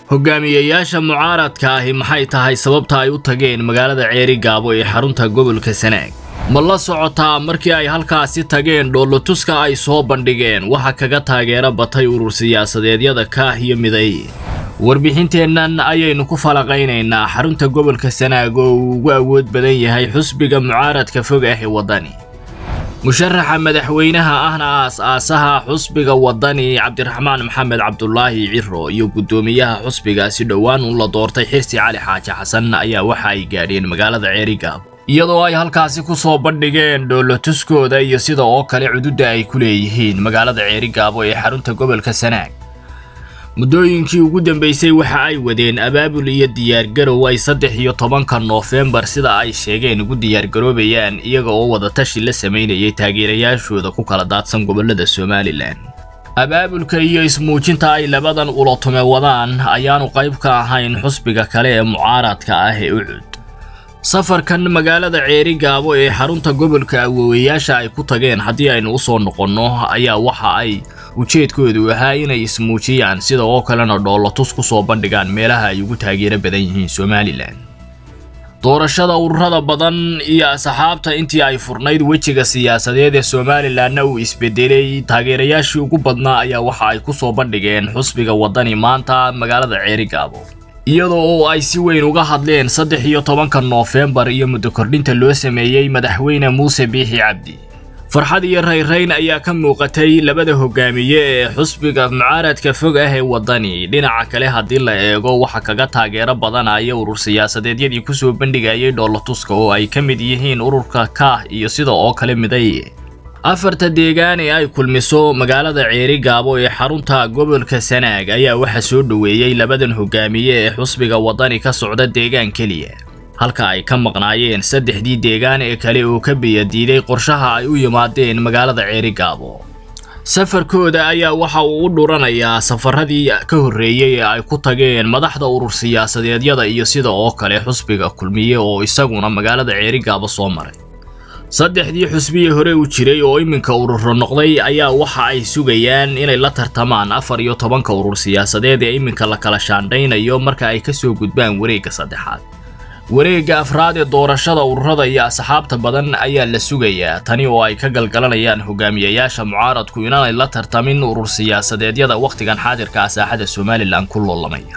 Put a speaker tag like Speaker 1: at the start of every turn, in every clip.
Speaker 1: hogaamiyayaasha mucaaradka ahi maxay tahay sababta ay u tageen magaalada ceeri gaabo ee xarunta gobolka sanaag ma la socotaa markii ay halkaasi tageen dhoolotuska ay soo bandhigeen waxa kaga taageera batay urur siyaasadeedyada kaah iyo miday warbixinteennan ayaynu ku falaqaynaynaa xarunta gobolka sanaag oo uu ugu awood badan yahay xusbiga mucaaradka fog ah ee waddani musharaxa madaxweynaha ahna aas-aasaha xusbiga waddani cabdiraxmaan maxamed cabdulaahi ciro iyo guddoomiyaha xusbigaasi dhowaan uun la doortay xirsi cali xaaji xasan ayaa waxa ay gaadheen magaalada ceerigaabo iyadoo ay halkaasi ku soo bandhigeen dhoolotuskooda iyo sida oo kale cududda ay ku leeyihiin magaalada ceerigaabo ee xarunta gobolka sanaag muddooyinkii ugu dambeysay waxa ay wadeen abaabul iyo diyaargarow ay saddex iyo tobanka noofembar sida ay sheegeen ugu diyaargaroobayaan iyaga oo wadatashi la samaynayay taageerayaashooda ku kala daadsan gobollada somalilan abaabulka iyo ismuujinta ay labadan ulatume wadaan ayaanu qayb ka ahayn xusbiga kale ee mucaaradka ah ee ucud safarkan magaalada ceeri gaabo ee xarunta gobolka awoowayaasha ay ku tageen haddii aynu u soo noqonno ayaa waxa ay ujeedkoodu ahaa inay ismuujiyaan sida oo kalena dhoolotus ku soo bandhigaan meelaha ay ugu taageero badan yihiin somalilan doorashada ururada badan iyo asxaabta intii ay furnayd wejiga siyaasadeed ee somalilanna uu isbedelay taageerayaashii ugu badnaa ayaa waxa ay ku soo bandhigeen xusbiga waddani maanta magaalada ceeri gaabo iyadoo oo ay si weyn uga hadleen saddex iyo tobanka noofembar iyo muddo kordhinta loo sameeyey madaxweyne muuse biixi cabdi farxad iyo rayrayn ayaa ka muuqatay labada hogaamiye ee xusbiga mucaaradka fog ah ee waddani dhinaca kale haddii la eego waxa kaga taageero badanaya urur siyaasadeedyadii kusoo bandhigayay dhoolotuska oo ay ka mid yihiin ururka kaah iyo sida oo kale miday afarta deegaan ee ay kulmiso magaalada ceeri gaabo ee xarunta gobolka sanaag ayaa waxa soo dhoweeyey labadan hogaamiye ee xusbiga waddani ka socda deegaan keliya halka ay ka maqnaayeen saddexdii deegaan ee kale oo ka biyadiiday qorshaha ay u yimaadeen magaalada ceeri gaabo safarkooda ayaa waxa uu u dhuranayaa safaradii ka horreeyey ee ay ku tageen madaxda urur siyaasadeedyada iyo sida oo kale xusbiga kulmiye oo isaguna magaalada ceeri gaabo soo maray saddexdii xusbiyi hore u jiray oo iminka ururo noqday ayaa waxa ay sugayaan inay la tartamaan afar iyo tobanka urur siyaasadeed ee iminka la kala shaandhaynayo marka ay ka soo gudbaan wareegga saddexaad wareegga afraad ee doorashada ururada iyo asxaabta badan ayaa la sugayaa tani oo ay ka galgalanayaan hogaamiyayaasha mucaaradku inaanay la tartamin urur siyaasadeedyada wakhtigan xaadirka ah saaxada somalilan ku loolamaya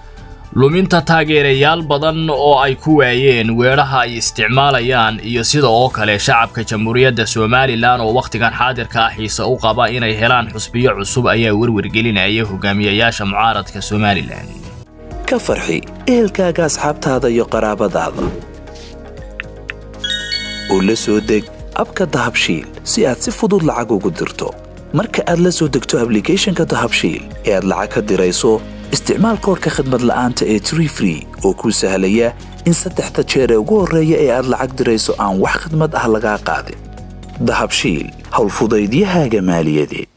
Speaker 1: luminta taageerayaal badan oo ay ku waayeen weedhaha ay isticmaalayaan iyo sida oo kale shacabka jamhuuriyadda somalilan oo wakhtigan xaadirka ah xiise u qaba inay helaan xusbiyo cusub ayaa werwargelinaya hogaamiyayaasha mucaaradka somalilan
Speaker 2: ka farxi ehelkaaga asxaabtaada iyo qaraabadaada oo la soo deg abka dahabshiil si aad si fudud lacag ugu dirto marka aad la soo degto ablicathonka dahabshiil ee aad lacag ka dirayso isticmaal koorka khadmad la'aanta ee tree free oo kuu sahlaya in saddexda jeer ee ugu horreeya ee aad lacag dirayso aan wax khadmad ah lagaa qaadin dahabshiil howlfudaydiyahaaga maaliyadeed